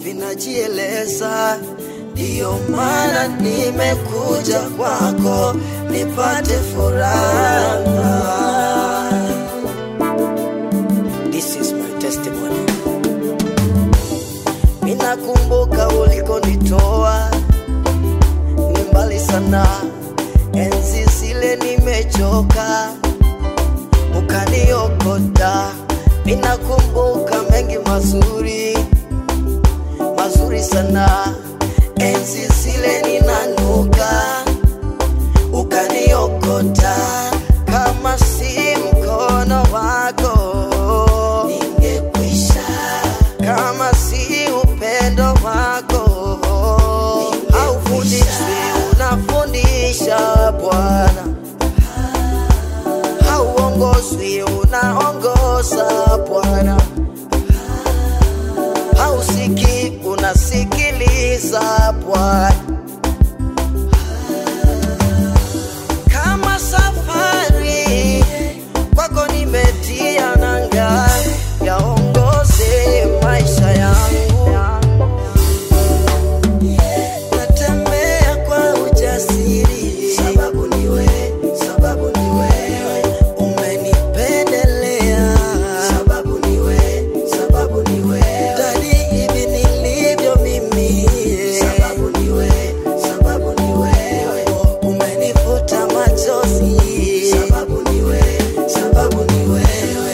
vinajieleza. Ndiyo maana nimekuja kwako nipate furaha. This is my testimony. Ninakumbuka ulikonitoa ni mbali sana, enzi zile nimechoka, ukaniokota. Ninakumbuka mengi mazuri mazuri sana, enzi zile ninanuka, ukaniokota. Kama si mkono wako ningekwisha, kama si upendo wako haufundishwi, unafundisha Bwana, hauongozwi, unaongoza Bwana, hausiki, unasikiliza Bwana. Kama safari kwako nimetia nanga, yaongoze maisha yangu natembea kwa ujasiri, sababu ni wewe, sababu ni wewe umenipendelea, sababu ni wewe, sababu ni wewe dadi, hivi nilivyo mimi, sababu ni wewe, sababu ni wewe umenifuta machozi, sababu ni wewe, sababu ni wewe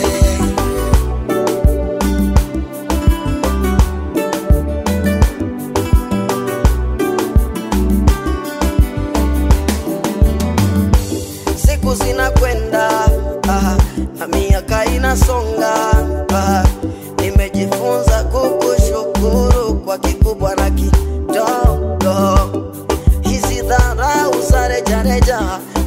siku zinakwenda ah, na miaka inasonga ah, nimejifunza kukushukuru kwa kikubwa na kidogo. Hizi dharau za rejareja